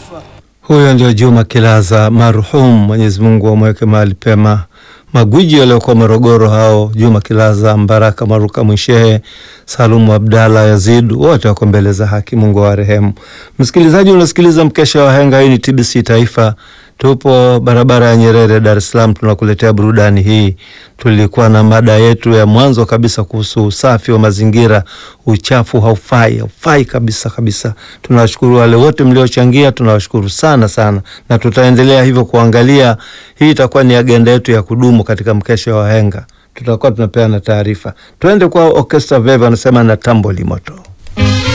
Huyo ndio Juma Kilaza marhum, Mwenyezi Mungu amweke mahali pema. Magwiji waliokuwa Morogoro hao, Juma Kilaza, Mbaraka Maruka, Mwishehe, Salumu Abdalla, Yazid, wote wako mbele za haki, Mungu awarehemu. Msikilizaji, unasikiliza mkesha wa Henga. Hii ni TBC Taifa, tupo barabara ya Nyerere, Dar es Salaam, tunakuletea burudani hii. Tulikuwa na mada yetu ya mwanzo kabisa kuhusu usafi wa mazingira. Uchafu haufai, haufai kabisa kabisa. Tunawashukuru wale wote mliochangia, tunawashukuru sana sana, na tutaendelea hivyo kuangalia. Hii itakuwa ni agenda yetu ya kudumu katika mkesha wa Henga, tutakuwa tunapeana taarifa. Twende kwa Orchestra Veve, anasema na tamboli moto